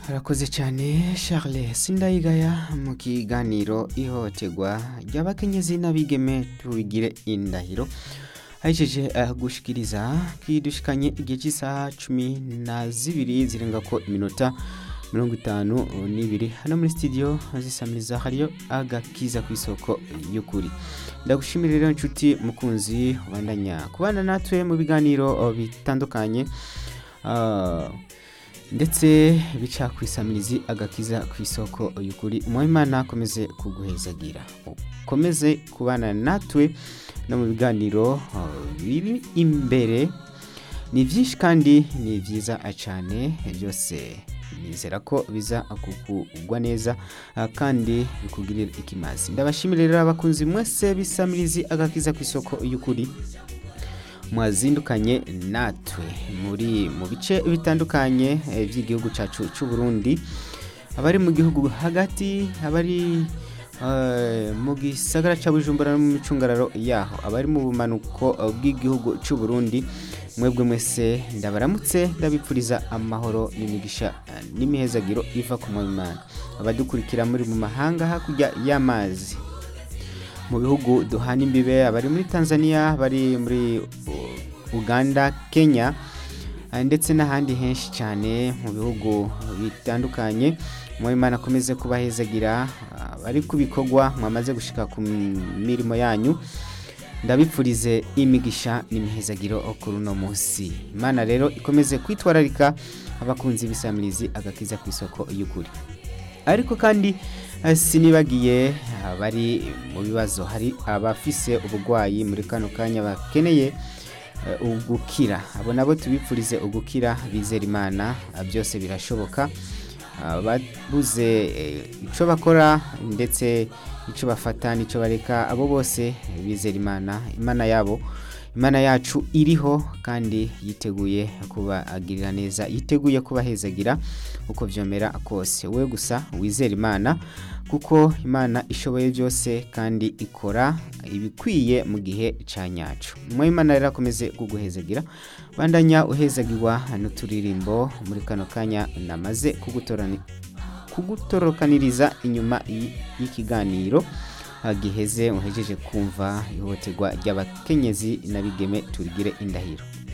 Harakoze cyane Charles Sindayigaya mu kiganiro ihohoterwa ry'abakenyezi n'abigeme tubigire indahiro ahejeje uh, gushikiriza kidushikanye igihe cy'isaha cumi na zibiri zirenga ko iminota mirongo itanu n'ibiri hano muri studio zisamiriza hariyo agakiza ku isoko y'ukuri ndagushimira rero inshuti mukunzi ubandanya kubana natwe mu biganiro bitandukanye uh, ndetse bica ku isamirizi agakiza ku isoko y'ukuri umuhimana akomeze kuguhezagira ukomeze kubana natwe no mu biganiro biri imbere ni byinshi kandi ni byiza cyane byose nizera ko biza kukugwa neza kandi bikugirira ikimazi ndabashimira rero abakunzi mwese bisamirizi agakiza ku isoko y'ukuri mwazindukanye natwe muri mu bice bitandukanye by'igihugu cyacu cy'u Burundi abari mu gihugu hagati abari mu gisagara cya bujumbura no mu micungararo yaho abari mu bumanuko bw'igihugu cy'u Burundi mwebwe mwese ndabaramutse ndabipfuriza amahoro n'imigisha n'imihezagiro iva ku mwimana abadukurikira muri mu mahanga hakurya y'amazi mu bihugu duhana imbibe abari muri tanzania bari muri uganda kenya ndetse n'ahandi henshi cyane mu bihugu bitandukanye mwimana akomeze kubahezagira bari ku bikorwa mwamaze gushika ku mirimo yanyu ndabipfurize imigisha n'imihezagiro kuri uno munsi imana rero ikomeze kwitwararika abakunzi b'isamirizi agakiza ku isoko y'ukuri ariko kandi sinibagiye abari mu bibazo hari abafise uburwayi muri kano kanya bakeneye ugukira abo nabo tubipfurize ugukira bizera imana byose birashoboka babuze icyo bakora ndetse icyo bafata n'icyo bareka abo bose bizera imana imana yabo imana yacu iriho kandi yiteguye kubagirira neza yiteguye kubahezagira uko byomera kose we gusa wizera imana kuko imana ishoboye byose kandi ikora ibikwiye mu gihe cya nyacu mwe imana rero akomeze kuguhezagira bandanya uhezagirwa n'uturirimbo muri kano kanya namaze kugutorokaniriza inyuma y'ikiganiro giheze uhejeje kumva ihohoterwa ry'abakenyezi n'abigeme turigire indahiro